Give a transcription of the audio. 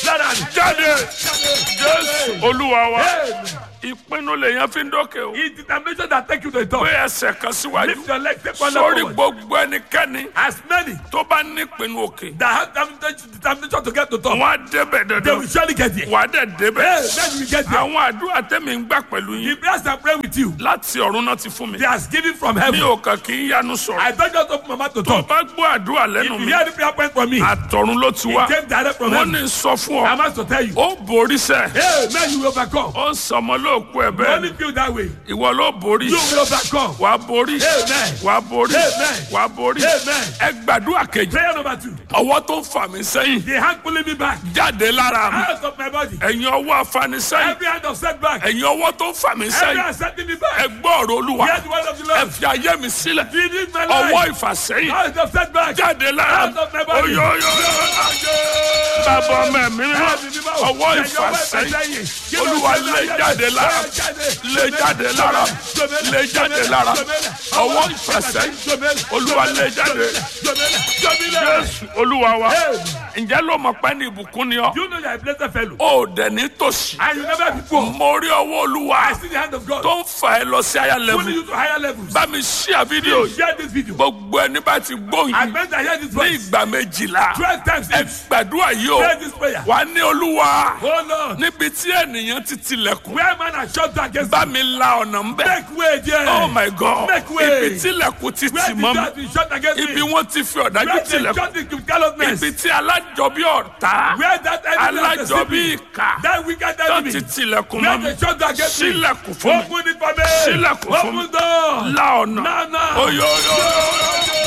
Let her jáde jésù olúwa wa Amen. ìpinnu lèèyàn fi ń dókè o It's determination that take you to the top. pé ẹsẹ̀ kan síwájú Lift your leg, take one leg sórí forward. gbogbo ẹnikẹ́ni As many tó bá nípinnu òkè that have determination determination to get to top, wọn á débẹ̀ they dandan will surely get there. wà á dẹ̀ débẹ̀ Hey, then we get there. àwọn àdúrà tẹ́mi ń gbà pẹ̀lú The yín prayers I pray with you, láti ọ̀run náà ti fún mi they are given from mi heaven. ò kàn kí ń yanu sọ̀rọ̀ I don't just open my mouth to tó talk. bá gbọ́ àdúrà lẹ́nu If you mi hear the prayer point from me, it àtọ̀run ló ti wá came direct from wọ́n heaven. ní sọ fún I ọ must to tell you. ó borí sẹ́ Hey, man, you will overcome. ó sọmọ lóòkú ẹ̀ You bẹ́ẹ̀ only feel that way. ìwọ ló borí You will overcome. wà á borí Amen. wà á borí Amen. wà á borí Amen. ẹ gbàdúrà kejì Prayer number two. ọwọ́ tó ń fà mí sẹ́yìn The hand pulling me back jáde lára mi out of my body. ẹ̀yin ọwọ́ afanisẹ́yìn Every hand of setback. ẹ̀yin ọwọ́ tó ń fà mí Every sẹ́yìn hand setting me ẹ back. gbọ́ ọ̀rọ̀ olúwa Hear the word of the ẹ Lord. fi ayé mi sílẹ̀ This is my ọwọ́ life. ìfàsẹ́yìn Out of setback. jáde lára mi Out of my body. oyoyo bàbá ọmọ ẹ̀mí mímọ́ ọwọ́ ìfàsẹ́yìn olúwa lé jáde lára lé jáde lára lé jáde lára ọwọ́ ìfàsẹ́yìn olúwa lé jáde jésù olúwa wa ǹjẹ́ ló mọ̀ pé ní ìbùkún ni ọ́ You know you are a blessed fellow. ó dẹ̀ ní tòsí And you never be poor. mo rí ọwọ́ olúwa I see the hand of God. tó ń fà ẹ́ lọ sí àyà Pulling lẹ́vù you to higher levels. bá mi ṣíà fídíò yìí Share this video. gbogbo ẹni bá ti gbóhùn I yìí meant I hear this ní voice. ìgbà méjìlá Twelve times ẹ each. gbàdúrà yìí o Pray this prayer. wà á ní olúwa Oh Lord. níbi tí ènìyàn ti tilẹ̀kùn Where man has shut down against bá mi la ọ̀nà ń bẹ̀ Make way there. oh my god Make way. ibi tilẹ̀kùn ti Where tì the mọ́ door mi been shut against ibi me. wọ́n ti fi ọ̀dájú Where they tilẹ̀kùn shut it with callousness. ibi tí alájọbí ọ̀tá Where that enemy has alájọbí deceived me. ìkà That wicked tó enemy. ti tilẹ̀kùn Where mọ́ mi they shut down against me. sílẹ̀kùn fún mi Open it for me. Sílẹ̀kùn fún mi. Open door. la ọ̀nà No, no. oyoyo